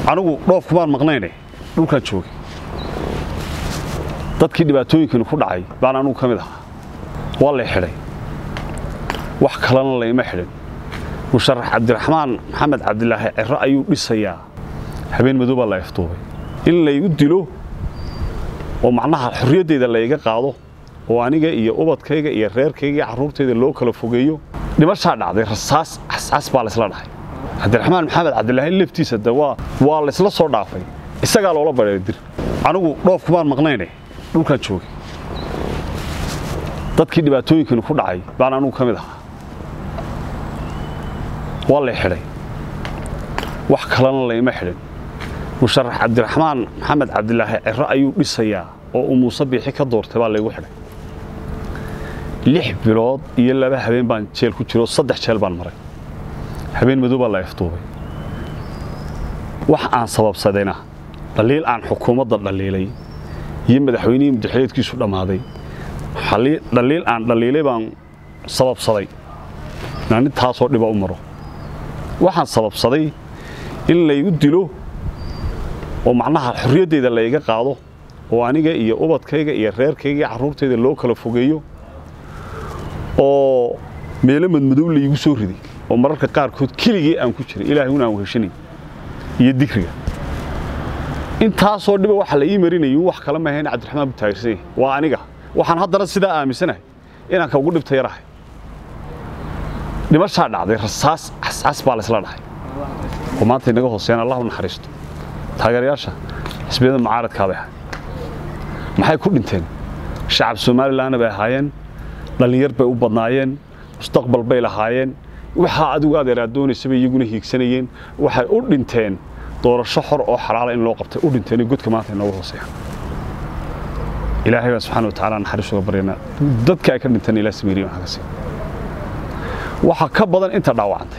anigu dhoofkumaan maqnayne dhulkaan joogay dadkii dhibaatooyinkani ku dhacay baan anugu ka mid ahaa waa lay xidhay wax kalena layma xidhin musharax cabdiraxmaan maxamed cabdilaahi ciro ayuu dhisayaa habeen madow baa la iftuubay in laygu dilo oo macnaha xorriyaddeyda layga qaado oo aniga iyo ubadkayga iyo reerkayga iyo carruurtayda loo kala fogeeyo dhimashaa dhacday rasaas cascas baa laysla dhahay cabdiraxmaan maxamed cabdilaahi laftiisa de waa waa laysla soo dhaafay isagaa loola badheeray dir anigu dhoofkumaan maqnayne dhulkaan joogay dadkii dhibaatooyinkani ku dhacay baan anugu ka mid ahaa waa lay xidhay wax kalena layma xidhin musharax cabdiraxmaan maxamed cabdilaahi ciro ayuu dhisayaa oo uu muuse biixi ka doortay baa laygu xidhay lix bilood iyo laba habeen baan jeel ku jiro saddex jeel baan maray habeen madow baa la iftuubay wax aan sababsadayna dhaliil aan xukuumadda dhaliilay iyo madaxweynihii mudaxileedkiisu dhammaaday dhaliil aan dhaliilay baan sababsaday inaan intaasoo dhiba u maro waxaan sababsaday in laygu dilo oo macnaha xorriyaddeyda layga qaado oo aniga iyo ubadkayga iyo reerkayga iyo carruurtayda loo kala fogeeyo oo meelo madmadow laygu soo riday oo mararka qaarkood keligii aan ku jiray ilaahay un aan weheshanay iyo dikriga intaasoo dhiba waxa la ii marinayay wax kala mahayn cabdiraxmaan butaagirsan waa aniga waxaan haddana sidaa aaminsanahay inaan ka ugu dhibta yarahay dhimashaa dhacday rasaas cascas baa laysla dhahay oo maanta inaga hooseeyaan allah u naxariisto taageerayaasha xisbiyada mucaaradkaa bay ahay maxay ku dhinteen shacab somalilanna bay ahaayeen dhallinyar bay u badnaayeen mustaqbal bay lahaayeen waxaa adigu adeeraa doonaysa bay iyaguna hiigsanayeen waxay u dhinteen doorasho xor oo xalaala in loo qabtay u dhinteen godka maanta inooga hooseeya ilaahay baan subxaana watacaala naxariis uga baryaynaa dadka ay ka dhinteen ilaa samiiriya waxaa ka sii waxa ka badan inta dhaawacantay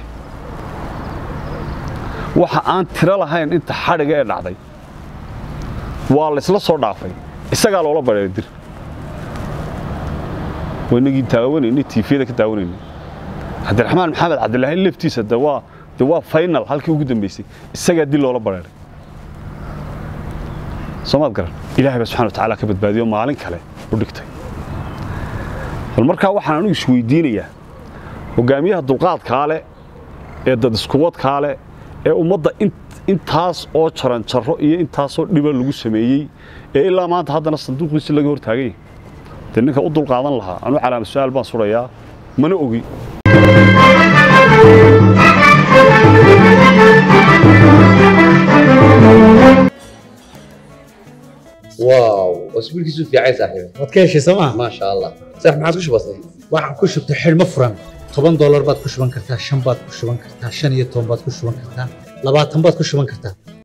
waxa aan tiro lahayn inta xadhiga ee dhacday waa laysla soo dhaafay isagaa loola badheeray dir waynagii daawanayna tiifiyada ka daawanayna cabdiraxmaan maxamed cabdilaahi laftiisa de waa de waa final halkii ugu dambaysay isagaa dil loola badheeray soomaad garan ilaahay baa subxana watacaala ka badbaadiyo maalin kale u dhigtay bal markaa waxaan anigu isweydiinayaa hogaamiyaha dulqaadkaa leh ee dad iskuwadkaa leh ee ummadda intaas oo jaran jarro iyo intaasoo dhiba lagu sameeyey ee ilaa maanta haddana sanduuqiisi laga hor taagan yahay dee ninka u dulqaadan lahaa anuu calaama su-aal baan surayaa mana ogi واو اسبوعك في عايز صاحبي waad ka heshay sooma ما شاء الله صح ما عاد وش بصير waxaan ku shubtay xidhmo furan toban doolar baad ku shuban kartaa shan baad ku shuban kartaa shan iyo toban baad ku shuban kartaa labaatan baad ku shuban kartaa